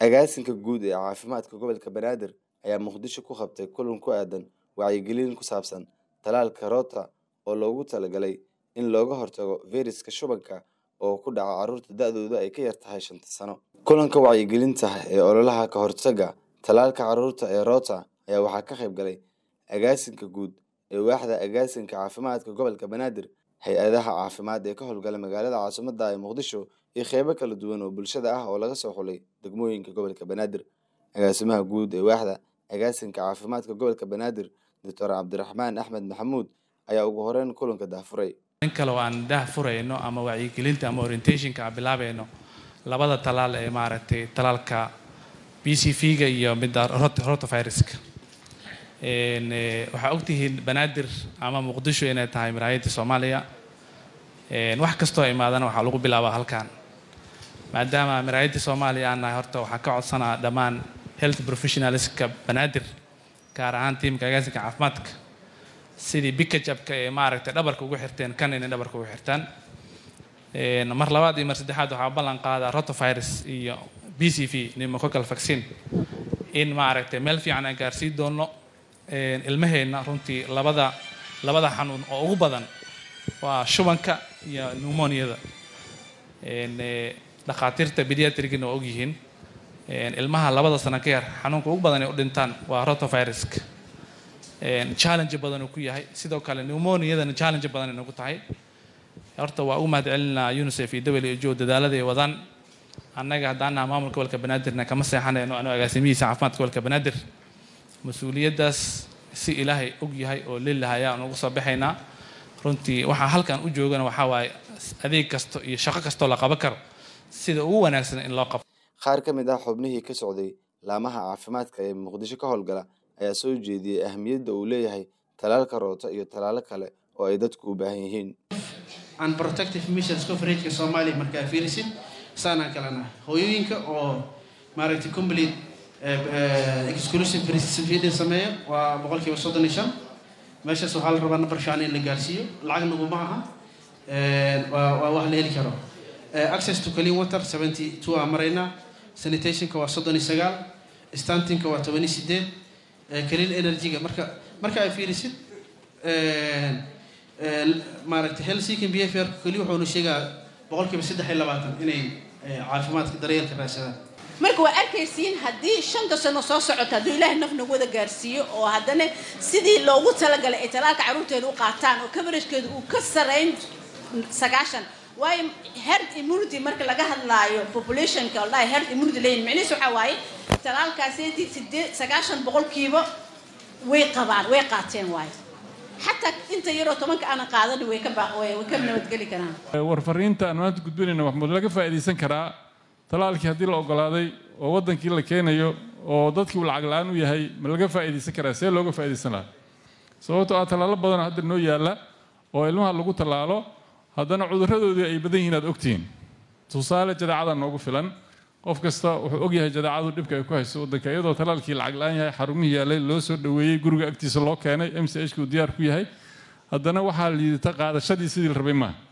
Agaasinka guud ee caafimaadka gobolka Banaadir ayaa Muqdisho ku qabtay kulan ku aadan wacyigelin ku saabsan tallaalka Rota oo loogu talagalay in looga hortago fayraska shubanka oo ku dhaca carruurta da'doodu ay ka yar tahay shanta sano. Kulanka wacyigelinta ee ololaha ka hortagga tallaalka carruurta ee Rota ayaa waxaa ka qayb galay agaasinka guud ee waaxda agaasinka caafimaadka gobolka Banaadir, hay-adaha caafimaad ee ka howlgala magaalada caasimadda ee Muqdisho iyo qeybo kala duwan oo bulshada ah oo laga soo xulay degmooyinka gobolka Banaadir. Agaasimaha guud ee waaxda agaasinka caafimaadka gobolka Banaadir, Dr. Cabdiraxmaan Axmed Maxamuud ayaa ugu horeyn kulanka daahfuray. in kale oo aan daah furayno ama wacyigelinta ama orientationka aan bilaabayno labada talaal ee maaragtay talaalka b c v-ga iyo midda rot- rotaviruska Een, eh, waxaa ogtihiin banaadir ama muqdisho inay tahay maraayadda soomaaliya Een, wax kastoo imaadana waxaa lagu bilaabaa halkan maadaama maraayadda soomaaliya aan nahay horta waxaan ka codsanaa dhammaan health professionalska banaadir gaar ahaan tiimka agaasinka caafimaadka sidii bikajabka ee maaragtay dhabarka ugu xirteen kan inay dhabarka ugu xirtaan Een, mar labaad iyo mar saddexaad waxaa ballan qaadaa rotavirus iyo b c v pneumococcal vaccine in maaragtay meel fiican aan gaarsiin doono Een, ilmaheenna runtii labada labada xanuun oo ugu badan waa shubanka iyo pneumoniada Een, eh, dhakhaatiirta pediatrigina waa ogyihiin Een, ilmaha labada sano ka yar xanuunka ugu badan ay u dhintaan waa rotaviruska Een, challenge badan uu ku yahay sidoo kale pneumoniadana challenge badan ay nagu tahay horta waa ugu mahadcelinaa unicef iyo who dadaalada ay wadaan annaga haddaan nahay maamulka gobolka banaadirna kama seexanayno anoo agaasimihiisa caafimaadka gobolka banaadir mas-uuliyaddaas si ilaahay og yahay oo lillahi ayaan ugu soo baxaynaa runtii waxaa halkan u joogana waxaa waaye adeeg kasto iyo shaqo kastoo la qaban karo sida ugu wanaagsan in loo qabto Qaar ka mid ah xubnihii ka socday laamaha caafimaadka ee Muqdisho ka howlgala ayaa soo jeediyey ahmiyadda uu leeyahay tallaalka Rota iyo tallaalo kale oo ay dadku u baahan yihiin. and protective missions coverageka soomaaliya markaa fiirisid saanaan kalena hooyooyinka oo maaragtay complete eh, eh, exclusive breastfeeding sameeya waa boqolkiiba soddon iyo shan meeshaas waxaa la rabaa number fiican in la gaarsiiyo lacag naguma aha Eh, waa waa wax la heli karo Eh, access to clean water seventy two aan maraynaa sanitationka waa soddon iyo sagaal stantinka waa toban iyo sideed Eh, clean energyga marka marka ay fiirisid eh, eh, maaragtay health seeking behavior keli wuxuuna sheegaa boqolkiiba saddex iyo labaatan inay eh, caafimaadka daryeelka raadsadaan marka waa arkaysiin haddii shanta sano soo socota hadduu ilaahay naf nagu wada gaarsiiyo oo haddana sidii loogu talagalay ay talaalka carruurteeda u qaataan oo coveragkeedu uu ka sarayn sagaashan waayo herd immunity marka laga hadlaayo populationka wallahi herd immunity leeyihin micnihiis waxaa waaye talaalkaasi sideed sagaashan boqolkiiba way qabaan way qaateen waayo xataa inta yaroo tobanka aanan qaadanin way ka ba- way way ka nabadgeli karaan warfariinta aan maanta gudbinayna maxmuud laga faa'iidaysan karaa talaalkii haddii la ogolaaday oo waddankii la keenayo oo dadkii uu lacag la-aan u yahay ma laga faa'iidaysan karaa see looga faa'iidaysan lahaa sababtoo ah tallaalo badanoo hadda noo yaalla oo ilmaha lagu tallaalo haddana cudurradoodii ay badan yihiin aad ogtihiin tusaale jadeecada noogu filan qof kasta wuxuu ogyahay jadeecadu dhibka ay ku hayso waddanka iyadoo talaalkii lacag la-aan yahay xarumihii yaallay loo soo dhoweeyey guriga agtiisa loo keenay m c h ku diyaar ku yahay haddana waxaa liidata qaadashadii sidii la rabay maaha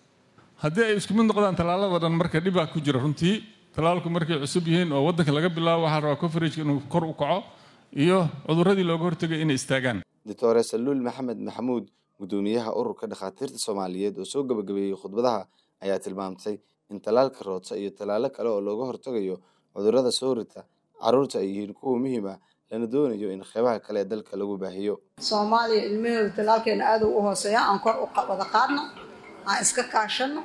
haddii ay isku mid noqdaan tallaalada dhan marka dhibaa ku jira runtii tallaalku markay cusub yihiin oo waddanka laga bilaabo waxaa la rabaa coverageka inuu kor u kaco iyo cudurradii looga hortegay inay istaagaan Dr. Saluul Maxamed Maxamuud, gudoomiyaha ururka dhakhaatiirta Soomaaliyeed oo soo gabagabeeyey khudbadaha ayaa tilmaamtay in tallaalka Rota iyo tallaalo kale oo looga hortagayo cudurrada soo rita carruurta ay yihiin kuwo muhiim ah lana doonayo in qeybaha kale ee dalka lagu baahiyo. soomaaliya ilmahooda talaalkeena aada u hooseeya aan kor u qa- wada qaadno aan iska kaashano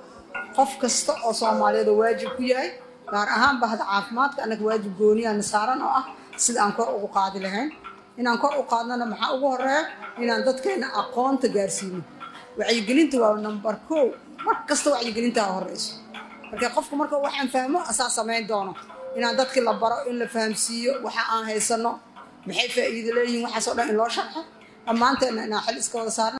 qof kasta oo soomaaliyada waajib ku yahay gaar ahaan bahda caafimaadka annaga waajib gooniyaana saaran oo ah sida aan kor ugu qaadi lahayn inaan kor u qaadnana maxaa ugu horeeya inaan dadkeena aqoonta gaarsiino wacyigelinta waa number kow mar kasta wacyigelintaa horeyso marka qofku marka waxaan fahmo asaa samayn doono inaan dadkii la baro in la fahamsiiyo waxa aan haysano maxay faa'iido leeyihiin waxaasoo dhan in loo sharxo dhammaanteena inaan xil iska wada saarno